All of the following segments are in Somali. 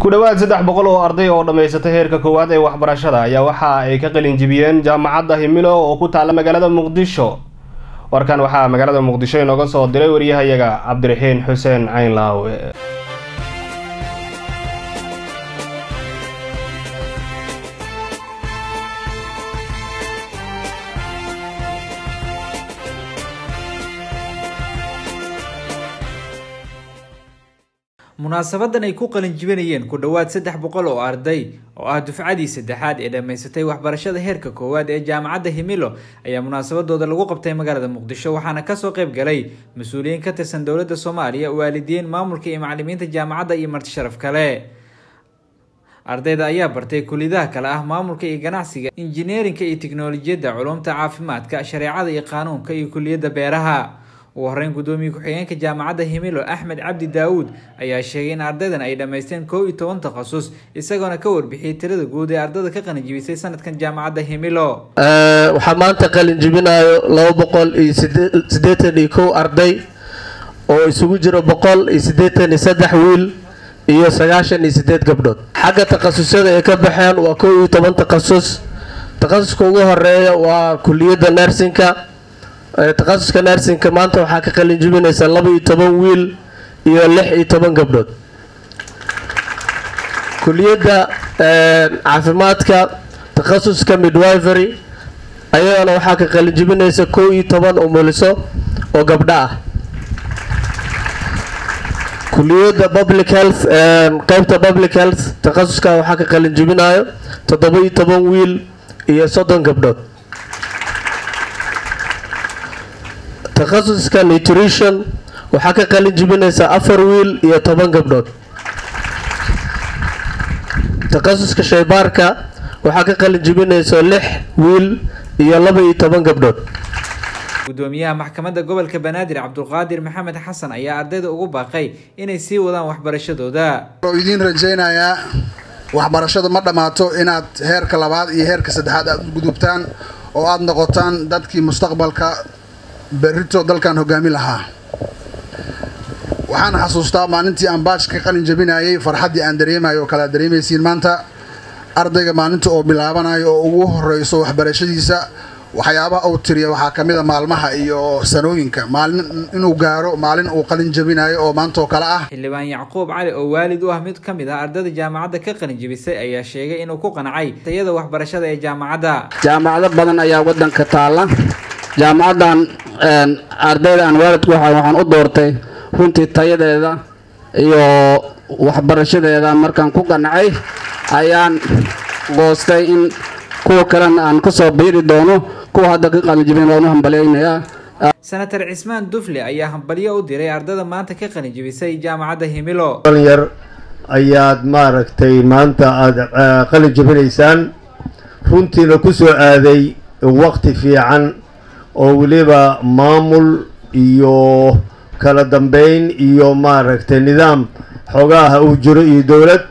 ku dhowaad saddex boqol oo arday oo dhammaysatay heerka koowaad ee waxbarashada ayaa waxa ay ka qalin jibiyeen jaamacadda himilo oo ku taalla magaalada muqdisho warkan waxaa magaalada muqdisho inooga soo diray waryahayaga cabdiraxiin xuseen caynlaawe munaasabadan ay ku qalin jibinayeen ku dhowaad saddex boqol oo arday oo ah dufcadii saddexaad ee dhammaysatay waxbarashada heerka koowaad ee jaamacadda himilo ayaa munaasabadooda lagu qabtay magaalada muqdisho waxaana kasoo qayb galay mas-uuliyiin ka tirsan dowladda soomaaliya waalidiin maamulka iyo macalimiinta jaamacadda iyo marti sharaf kale ardayda ayaa bartay kuliyadaha kale ah maamulka iyo ganacsiga injineerinka iyo tiknolojiyadda culumta caafimaadka shareecada iyo qaanuunka iyo kuliyadda beeraha ugu horeyn guddoomiye ku-xigeenka jaamacadda himilo axmed cabdi daawuud ayaa sheegay in ardaydan ay dhammaysteen kow iyo toban takhasus isagoona ka warbixiyey tirada guud ee ardayda ka qalinjibisay sanadkan jaamacadda himilo waxaa maanta qalin jibinayo laba boqol iyo siddeetan iyo kow arday oo isugu jiro boqol iyo siddeetan iyo saddex wiil iyo sagaashan iyo sideed gabdhood xagga takhasusyada ay ka baxeen waa kow iyo toban takhasus takhasuska ugu horeeya waa kuliyadda nersinka takhasuska nersinka maanta waxaa ka qalin jibinaysa laba iyo toban wiil iyo lix iyo toban gabdhood kuliyadda caafimaadka takhasuska midwivery ayadana waxaa ka qalin jibinaysa kow iyo toban umuliso oo gabdho ah kuliyadda public health qeybta public health takhasuska waxaa ka qalin jibinayo toddoba iyo toban wiil iyo soddon gabdhood takhasuska nutrition waxaa ka qalin jibinaysa afar wiil iyo toban gabdhood takhasuska shaybaarka waxaa ka qalin jibinaysa lix wiil iyo laba iyo toban gabdhood gudoomiyaha maxkamadda gobolka banaadir cabdulqaadir maxamed xasan ayaa ardayda ugu baaqay inay sii wadaan waxbarashadooda oo idiin rajaynayaa waxbarashadu ma dhammaato inaad heerka labaad iyo heerka saddexaad aada u gudubtaan oo aada noqotaan dadkii mustaqbalka berrito dalkan hogaami lahaa waxaan xasuustaa maalintii aan baajka qalin jabinayay farxaddii aan dareemayo oo kale aad dareemaysiin maanta ardayga maalinta oo bilaabanayo oo ugu horeyso waxbarashadiisa waxyaabaha uu tiriya waxaa ka mid a maalmaha iyo sanooyinka maalin inuu gaaro maalin uu qalin jabinayo oo maanta oo kale ah xildhibaan yacquub cali oo waalid u ah mid ka mid ah ardayda jaamacadda ka qalin jibisay ayaa sheegay inuu ku qancay tayada waxbarashada ee jaamacadda jaamacado badan ayaa waddanka taalla jaamacaddan ardayda aan waalidku waxa waxaan u doortay runtii tayadeeda iyo waxbarashadeeda markaan ku qancay ayaan goostay in kuwa kalena aan kasoo biiri doono kuwa hadda ka qalinjibin waan u hambalyaynayaa senator cismaan dufle ayaa hambalyo u diray ardayda maanta ka qalinjibisay jaamacadda himilo yar ayaad maaragtay maanta aada qalin jabinaysaan runtiina ku soo aaday waqti fiican oo weliba maamul iyo kala dambeyn iyo maaragtay nidaam xogaaha uu jiro iyo dowlad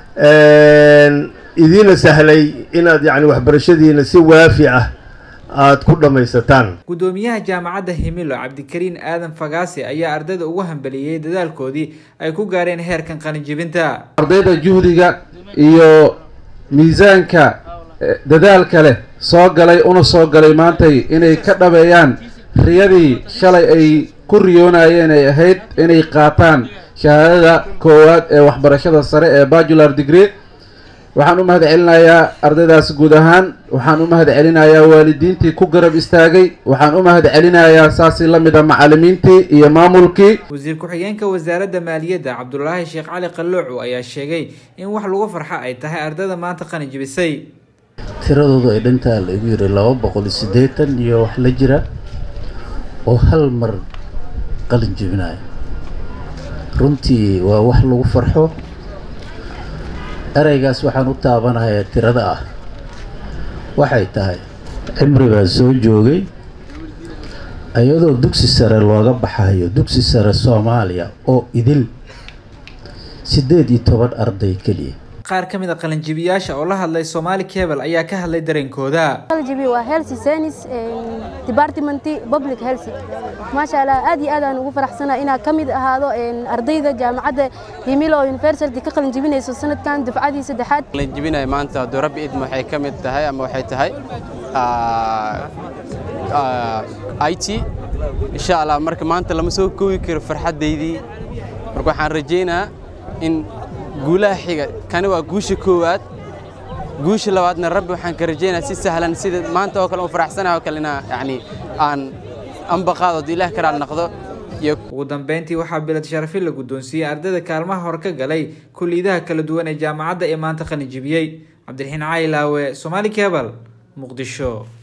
idiina sahlay inaad yacni waxbarashadiina si waafi ah aada ku dhammaysataan guddoomiyaha jaamacadda himilo cabdikariin aadan fagaasi ayaa ardayda ugu hambeliyey dadaalkoodii ay ku gaareen heerkan qalinjibinta ardayda juhdiga iyo miisaanka dadaalka leh soo galay una soo galay maantay inay ka dhabeeyaan riyadii shalay ay ku riyoonayeen ay ahayd inay qaataan shahaadada koowaad ee waxbarashada sare ee bajular degree waxaan u mahad celinayaa ardaydaas guud ahaan waxaan u mahad celinayaa waalidiintii ku garab istaagay waxaan u mahad celinayaa saasi la mida macalimiintii iyo maamulkii wasiir ku-xigeenka wasaaradda maaliyadda cabdulaahi sheekh cali qalluucu ayaa sheegay in wax lagu farxa ay tahay ardayda maanta qalin jibisay tiradoodu ay dhantaa la igu yiri laba boqol iyo siddeetan iyo wax la jira oo hal mar qalin jibinayo runtii waa wax lagu farxo ereygaas waxaan u taabanayaa tirada ah waxay tahay cimri baa soo joogay iyadoo dugsi sare looga baxayo dugsi sare soomaaliya oo idil siddeed iyo toban arday keliya qaar ka mid a qalinjibiyaasha oo la hadlay somaali cable ayaa ka hadlay dareenkooda qaljibi waa health science department public health maasha allah aad iyo aad aan ugu faraxsanahay inaan ka mid ahaado ardayda jaamacadda himilo university ka qalin jibinayso sanadkan dufcadii saddexaad qalin jibinaya maanta hadduu rabbi idmo waxay ka mid tahay ama waxay tahay i t insha allah marka maanta lama soo koobi karo farxaddaydii marka waxaan rajaynayaa in guulaha xiga kani waa guusha koowaad guusha labaadna rabbi waxaan ka rajaynayaa si sahlan sida maanta oo kale u faraxsanahay oo kale inaa yacni aan ambaqaado haddii ilaah karaal noqdo ugu dambeyntii waxaa bilad sharafi la guddoonsiiyey ardayda kaalmaha hore ka galay kulliyadaha kala duwan ee jaamacadda ee maanta qalin jibiyey cabdiraxiin caylaawe somaali cable muqdisho